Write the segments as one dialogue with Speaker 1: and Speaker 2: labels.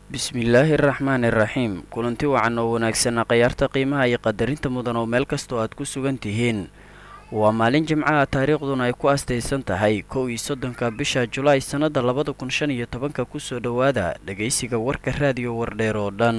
Speaker 1: bismillaahi araxmaani iraxiim kulanti wacan oo wanaagsanaa khayaarta qiimaha iyo qadarinta mudan oo meel kastoo aad ku sugan tihiin waa maalin jimcaha taariikhduna ay ku astaysan tahay kow iyo soddonka bisha julaay sannada labada kun shan iyo tobanka kusoo dhowaada dhegaysiga warka raadiyo wardheer oo dhan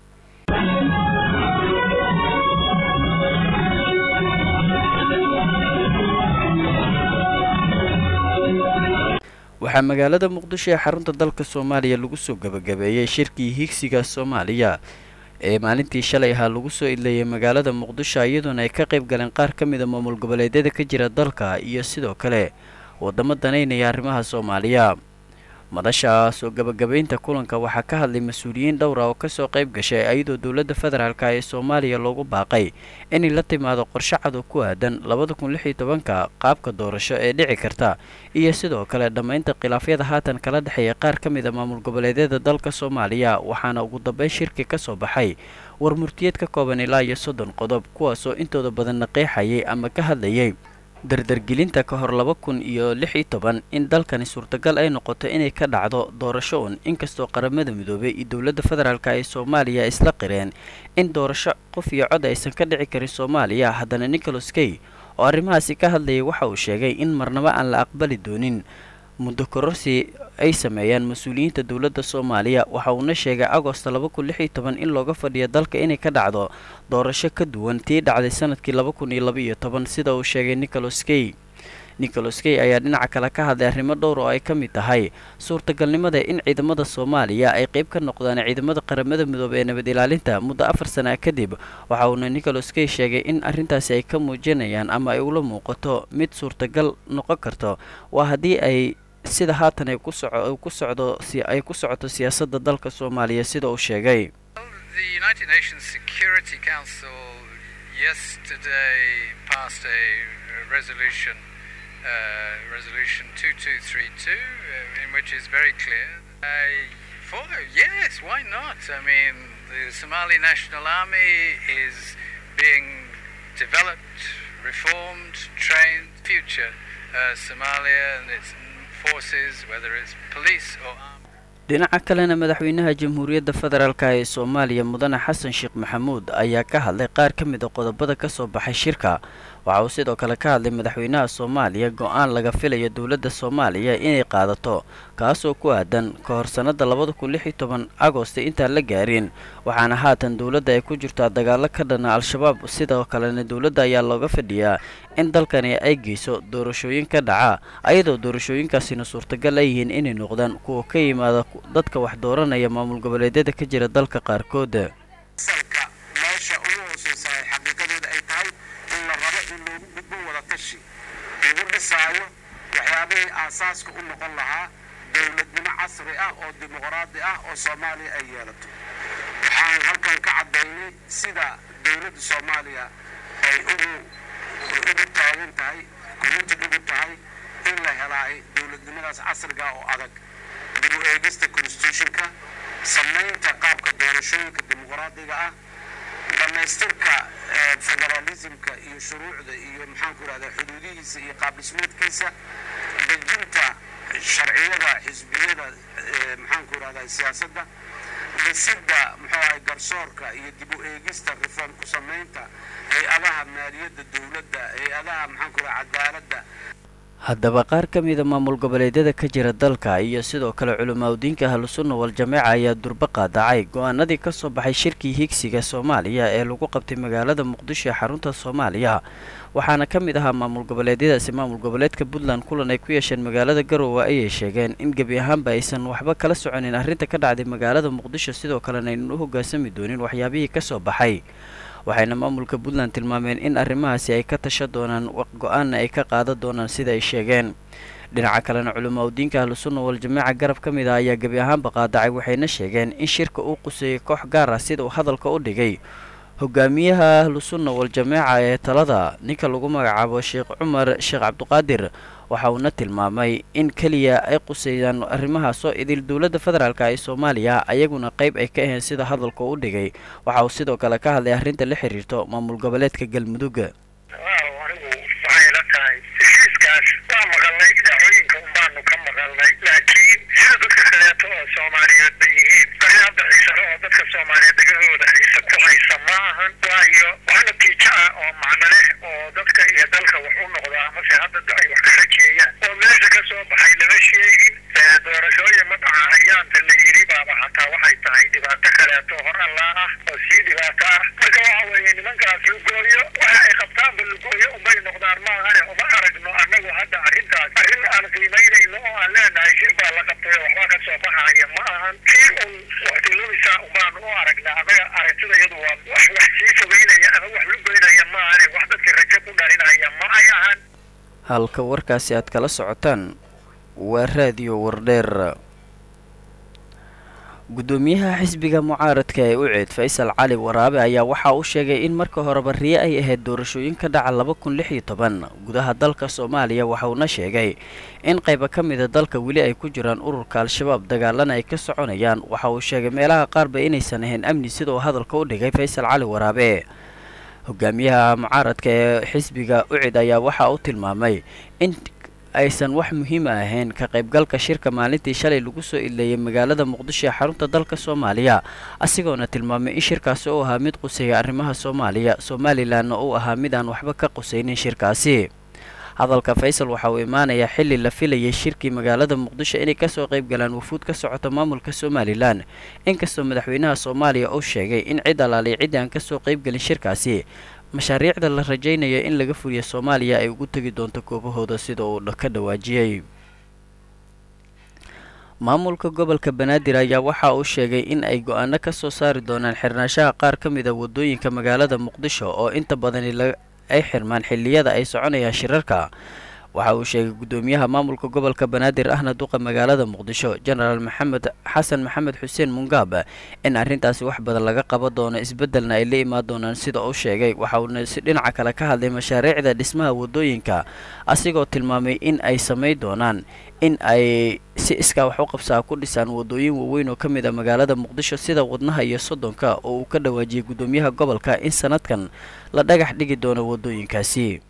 Speaker 1: waxaa magaalada muqdisho ee xarunta dalka soomaaliya lagu soo gabagabeeyey shirkii higsiga soomaaliya ee maalintii shalay ahaa lagu soo idleeyay magaalada muqdisho iyadoona ay ka qayb galeen qaar ka mida maamul goboleedyada ka jira dalka iyo sidoo kale wadamo danaynaya arrimaha soomaaliya madasha soo gabagabaynta kulanka waxaa ka hadlay mas-uuliyiin dhowra oo kasoo qayb gashay iyadoo dowladda federaalk ee soomaaliya loogu baaqay inay la timaado qorshe cad oo ku aadan labada kun lix iyo tobanka qaabka doorasho ee dhici karta iyo sidoo kale dhammaynta khilaafyada haatan kala dhexeeya qaar ka mida maamul goboleedyada dalka soomaaliya waxaana ugu dambeyn shirki ka soo baxay war murtiyeed ka kooban ilaa iyo soddon qodob kuwaasoo intooda badanna qeexayay ama ka hadlayay dardargelinta ka hor laba kun iyo lix iyo toban in dalkani suurtagal ay noqoto inay ka dhacdo doorasho un inkastoo qaramada midoobay iyo dowladda federaalk ee soomaaliya isla qireen in doorasho qof iyo cod aysan ka dhici karin soomaaliya haddana nicholas kay oo arrimahaasi ka hadlayay waxa uu sheegay in marnaba aan la aqbali doonin muddo kororsi ay sameeyaan mas-uuliyiinta dowladda soomaaliya waxa uuna sheegay agosto laba kun lix iyo toban in looga fadhiyo dalka inay ka dhacdo doorasho ka duwan tii dhacday sanadkii laba kun iyo laba iyo toban sida uu sheegay nicholas kay nicholas kay ayaa dhinaca kale ka hadlay arrimo dhowr oo ay ka mid tahay suurtagalnimada in ciidamada soomaaliya ay qayb ka noqdaan ciidamada qaramada midoobey ee nabad ilaalinta muddo afar sana kadib waxa uuna nicholas kay sheegay in arrintaasi ay ka muujinayaan ama ay ula muuqato mid suurtagal noqon karto waa haddii ay sida haatan ay ku soco ku socdo ay ku socoto siyaasadda dalka soomaaliya sida uu sheegay
Speaker 2: Uh, resolution 2232, uh, in which is very clear. I follow, yes, why not? I mean, the Somali National Army is being developed, reformed, trained. Future uh, Somalia and its forces, whether it's police or army.
Speaker 1: dhinaca kalena madaxweynaha jamhuuriyadda federaalk ee soomaaliya mudane xasan sheekh maxamuud ayaa ka hadlay qaar ka mid a qodobada ka soo baxay shirka waxa uu sidoo kale ka hadlay madaxweynaha soomaaliya go-aan laga filayo dowladda soomaaliya inay qaadato kaasoo ku aadan ka hor sannada labada kun lix iyo toban agosti intaan la gaarin waxaana haatan dowladda ay ku jirtaa dagaalo ka dhana al-shabaab sidoo kalena dowladda ayaa looga fadhiyaa in dalkani ay geyso doorashooyin ka dhaca ayadoo doorashooyinkaasina suurtagal ay yihiin inay noqdaan kuwa ka yimaada dadka wax dooranaya maamul goboleedyada ka jira dalka qaarkood
Speaker 3: salka meesha ugu hooseysa ay xaqiiqadeeda ay tahay in la rabo in loogu gudbo wada tashi lagu dhisaayo waxyaabihii aasaaska u noqon lahaa dowladnimo casri ah oo dimuqraadi ah oo soomaaliya ay yeelato waxaan halkan ka caddaynay sida dowladda soomaaliya ay ugu ugu taagan tahay committed ugu tahay in la helaayo dowladnimadaas casriga oo adag dib u eegista constitutionka samaynta qaabka doorashooyinka dimuqraadiga ah dhammaystirka federalismka iyo shuruucda iyo maxaanku irahdaa xuduudihiisa iyo qaabdhismeedkiisa dejinta sharciyada xisbiyada maxaanku irahdaa siyaasadda dhisidda muxuu ahay garsoorka iyo dib u eegista reform ku samaynta hay-adaha maaliyadda dowladda hay-adaha maxaanku irahdaa cadaaladda
Speaker 1: haddaba qaar ka mida maamul goboleedyada ka jira dalka iyo sidoo kale culimaadudiinka ahlusunna wal-jameeca ayaa durba qaadacay go-aanadii ka soo baxay shirkii higsiga soomaaliya ee lagu qabtay magaalada muqdisho ee xarunta soomaaliya waxaana ka mid ahaa maamul goboleedyadaasi maamul goboleedka puntland kulan ay ku yeesheen magaalada garowe ayay sheegeen in gebi ahaanba aysan waxba kala soconin arrinta ka dhacday magaalada muqdisho sidoo kalena aynan u hoggaansami doonin waxyaabihii ka soo baxay waxayna maamulka puntland tilmaameen in arrimahaasi ay ka tasha doonaan go-aanna ay ka qaadan doonaan sida ay sheegeen dhinaca kalena culimaadudiinka ahlusunna wal-jameeca garab ka mid ah ayaa gebi ahaanba qaadacay waxayna sheegeen in shirka uu quseeyey koox gaar ah sida uu hadalka u dhigay hogaamiyaha ahlusunna wal-jameeca ee talada ninka lagu magacaabo sheekh cumar sheekh cabdiqaadir waxa uuna tilmaamay in keliya ay quseeyaan arrimahaasoo idil dowladda federaalk ee soomaaliya ayaguna qayb ay ka ahayn sida hadalka u dhigay waxa uu sidoo kale ka hadlay arrinta la xiriirto maamul goboleedka galmudug
Speaker 4: anigu waxay la tahay heshiiskaas waa maqalnay dacooyinka unbaanu ka maqalnay laakiin sida dadka kaleeto oo soomaaliyeed bay yihiin soomaaliyeed degahooda haysa ku haysa ma ahan waayo wax natiijo ah oo macno leh oo dadka iyo dalka wax u noqda amase hadda ay wax ka rajeeyaan oo meesha ka soo baxay lama sheegin doorashooyin ma dhaca hayaanta la yiri baaba hataa waxay tahay dhibaato kaleeto hor allaa ah oo sii dhibaato ah marka waxa weeye nimankaas lugooyo waxa ay qabtaanba lugooyo unbay noqdaan maahane uma aragno annagu hadda arrintaas arrin aan qiimaynayno oo aan leenahay shir baa la qabtay oo waxbaa ka soo baxaya ma ahan kii un waqtilumisa unbaanu u aragnaa annaga aragtida iyadu waa wax wax sii fogeynaya ama wax lugoynaya maahane wax dadka rajo ku dhalinaya ma ay ahan
Speaker 1: halka warkaasi aad kala socotaan waa raadiyo wardheer guddoomiyaha xisbiga mucaaradka ee uceed faysal cali waraabe ayaa waxa uu sheegay in marka horeba riye ay ahayd doorashooyin ka dhaca laba kun lix iyo toban gudaha dalka soomaaliya waxauna sheegay in qayba ka mida dalka weli ay ku jiraan ururka al-shabaab dagaalana ay ka soconayaan waxa uu sheegay meelaha qaarba inaysan ahayn amni sida uu hadalka u dhigay faysal cali waraabe hogaamiyaha mucaaradka ee xisbiga ucid ayaa waxa uu tilmaamay in aysan wax muhiima ahayn ka qaybgalka shirka maalintii shalay lagu soo ileeyay magaalada muqdisho ee xarunta dalka soomaaliya asigoona tilmaamay in shirkaasi uu ahaa mid quseeya arrimaha soomaaliya somalilanna uu ahaa mid aan waxba ka qusaynin shirkaasi hadalka faysal waxa uu imaanayaa xilli la filayay shirkii magaalada muqdisho inay kasoo qayb galaan wafuud ka socota maamulka somalilan inkastoo madaxweynaha soomaaliya uu sheegay in cid alaaliy ciddii aan kasoo qaybgelin shirkaasi mashaariicda la rajaynaya in laga fuliya soomaaliya ay ugu tegi doonto koobahooda sida uu ka dhawaajiyey maamulka gobolka banaadir ayaa waxa uu sheegay in ay go-aano ka soo saari doonaan xirnaanshaha qaar ka mid a wadooyinka magaalada muqdisho oo inta badani ay xirmaan xilliyada ay soconayaan shirarka waxa uu sheegay guddoomiyaha maamulka gobolka banaadir ahna duqa magaalada muqdisho jenaraal maxamed xasan maxamed xuseen mungaab in arrintaasi wax badan laga qaban doono isbeddelna ay la imaan doonaan sida uu sheegay waxa uuna si dhinaca kale ka hadlay mashaariicda dhismaha wadooyinka asigoo tilmaamay in ay samayn doonaan in ay si iskaa wax u qabsaa ku dhisaan wadooyin waaweyn oo ka mid a magaalada muqdisho sida wadnaha iyo soddonka oo uu ka dhawaajiyey guddoomiyaha gobolka in sanadkan la dhagax dhigi doono wadooyinkaasi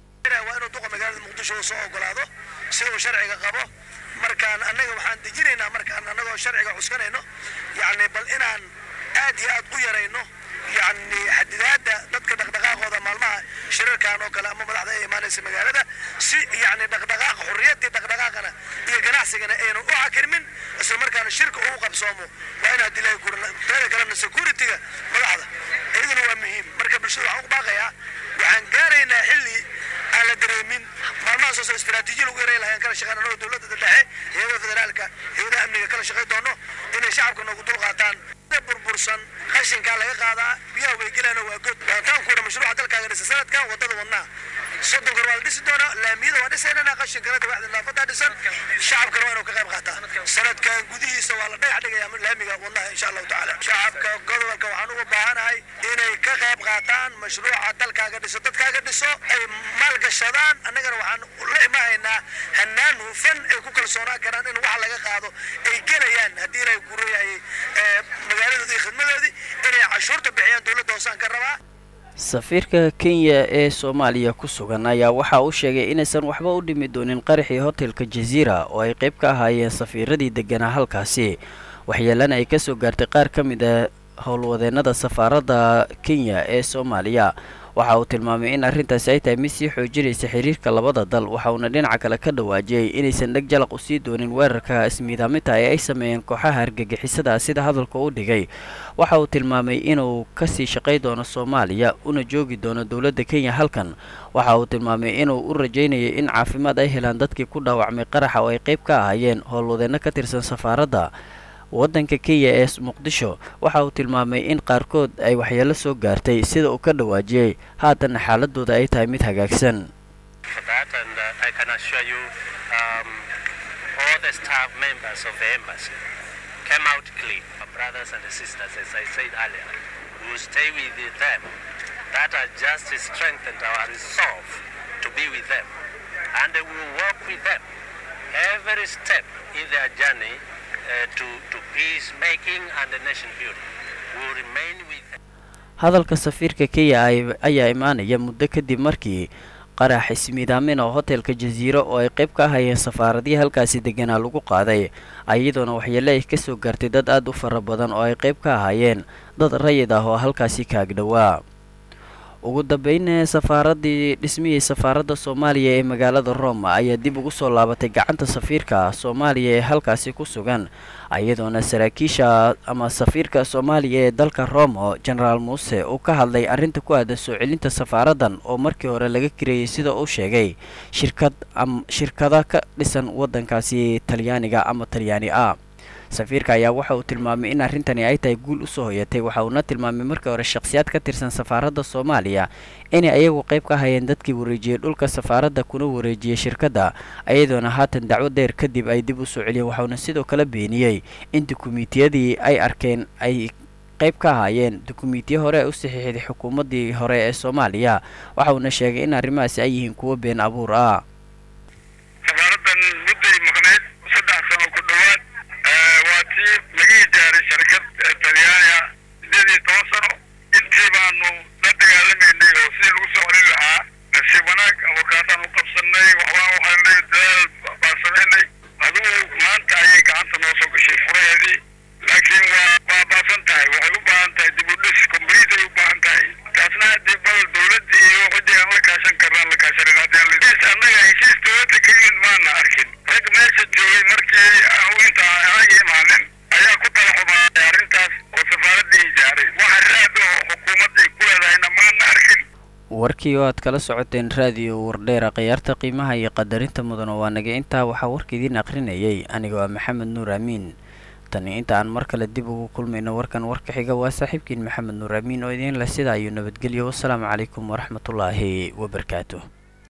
Speaker 5: soo ogolaado sida uu sharciga qabo markaan annaga waxaan dejinaynaa markaan annagoo sharciga cuskanayno yacni bal inaan aad iyo aad u yarayno yacni xadidaadda dadka dhaqdhaqaaqooda maalmaha shirarkan oo kale ama madaxda ay imaanaysa magaalada si yacni dhaqdhaqaaq xurriyaddii dhaqdhaqaaqana iyo ganacsigana aynu u xakirmin isla markaana shirka uu qabsoomo waa in haddii laga kurin teeda kalena security-ga madaxda iyaduna waa muhiim marka bulshada waxaan u baaqayaa waxaan gaaraynaa xilli aan la dareemin maalmaha soo soo istiraatiijiya lagu yaray lahayn kala shaqeyn anagoo dowladda dhexe hayadaha federaalka hayadaha amniga kala shaqay doono inay shacabka noogu dul qaataan burbursan qashinkaa laga qaadaa biyaha way gelaano waa god waataankuuna mashruuca dalkaaga dhisa sanadkan wadada wadnaa soddon kor waa la dhisi doonaa laamiyada waa dhisaynana qashinkana dawaxda naafadaa dhisan shacabkana waa inuu ka qayb qaataa sanadkan gudihiisa waa la dhagax dhigayaa laamiga wadnaha insha allahu tacaala shacabka gobolka waxaan uga baahanahay inay ka qayb qaataan mashruuca dalkaaga dhiso dadkaaga dhiso ay maalgashadaan annagana waxaan la imahaynaa hanaan hufan ay ku kalsoonaan karaan in wax laga qaado ay gelayaan haddii ilaahay ku royayay magaaladoodii iyo khidmadoodii inay cashuurta bixiyaan dowladda hoosaan ka rabaa
Speaker 1: safiirka kenya ee soomaaliya ku sugan ayaa waxa uu sheegay inaysan waxba u dhimi doonin qaraxii hotelka jaziira oo ay qayb ka ahaayeen safiiradii deganaa halkaasi waxyeelana ay kasoo gaartay qaar ka mid a howlwadeennada safaaradda kenya ee soomaaliya waxa uu tilmaamay in arrintaasi ay tahay mid sii xoojinaysa xiriirka labada dal waxa uuna dhinaca kale ka dhawaajiyey inaysan dheg jalaq u sii doonin weerarka ismiidaaminta ee ay sameeyeen kooxaha argagixisada sida hadalka u dhigay waxa uu tilmaamay inuu kasii shaqay doono soomaaliya una joogi doono dowladda kenya halkan waxa uu tilmaamay inuu u rajaynayay in caafimaad ay helaan dadkii ku dhaawacmay qaraxa oo ay qayb ka ahaayeen howlwadeenno ka tirsan safaaradda waddanka kenya ee muqdisho waxa uu tilmaamay in qaarkood ay waxyeelo soo gaartay sida uu ka dhawaajiyey haatanna xaaladooda ay tahay mid hagaagsan hadalka safiirka kenya ayaa imaanaya muddo kadib markii qarax ismiidaamin oo hotelka jasiiro oo ay qayb ka ahayeen safaaradihii halkaasi deganaa lagu qaaday iyadoona waxyeele ay kasoo gaartay dad aada u fara badan oo ay qayb ka ahaayeen dad rayid ah oo halkaasi kaagdhowaa ugu dambeyn safaaradii dhismihii safaaradda soomaaliya ee magaalada roma ayaa dib ugu soo laabatay gacanta safiirka soomaaliya ee halkaasi ku sugan iyadoona saraakiisha ama safiirka soomaaliya ee dalka roma genaraal muuse uu ka hadlay arrinta ku aadan soo celinta safaaraddan oo markii hore laga kirayay sida uu sheegay shirkad shirkada ka dhisan waddankaasi talyaaniga ama talyaani ah safiirka ayaa waxa uu tilmaamay in arrintani ay tahay guul usoo hoyatay waxa uuna tilmaamay markii hore shakhsiyaad ka tirsan safaaradda soomaaliya inay ayagu qayb ka hayeen dadkii wareejiyey dhulka safaaradda kuna wareejiyey shirkadda iyadoona haatan dacwo dheer kadib ay dib u soo celiyeen waxauna sidoo kale beeniyey in dukumiintiyadii ay arkeen ay qayb ka ahaayeen dukumiintiyo hore u saxiixday xukuumaddii hore ee soomaaliya waxa uuna sheegay in arrimahaasi ay yihiin kuwo been abuur ah
Speaker 4: safaaradan mudday maqneyd saddex sano ku dhowaad waa tii laga ijaaray sharkad talyaaniga sideed iyo toban sano intii baanu la dagaalamaynay oo sidii lagu soo celin lahaa nasiib wanaag avokaataan u qabsanay waxbaan u helnay dadaal baan samaynay adugu maanta ayay gacanta noo soo gashay furaheedii laakiin waa waa baasan tahay waxay u baahan tahay dib u dhis complete ay u baahan tahay taasna haddii bal dowladda iyo ciddii aan la kaashan karnaan la kaashanin haddii aan la annaga heshiis dowladda ka yimid maana arkin rag meesha joogay markii aan inta anaga imaanin ayaa ku tala xumaaday arrintaas oo safaaraddii ijaaray waxa raad oo xukuumadda ay ku leedahayna maana arkin
Speaker 1: warkii oo aad kala socoteen raadiyo wardheera khiyaarta qiimaha iyo qadarinta mudan oo waa naga intaa waxaa warka idiin aqrinayay aniga waa maxamed nuur amiin tani inta aan mar kale dib ugu kulmayno warkan warka xiga waa saaxiibkiin maxamed nuur amiin oo idiin leh sidaa ayuu nabadgelyo wasalaamu calaykum waraxmatullaahi wabarakaatu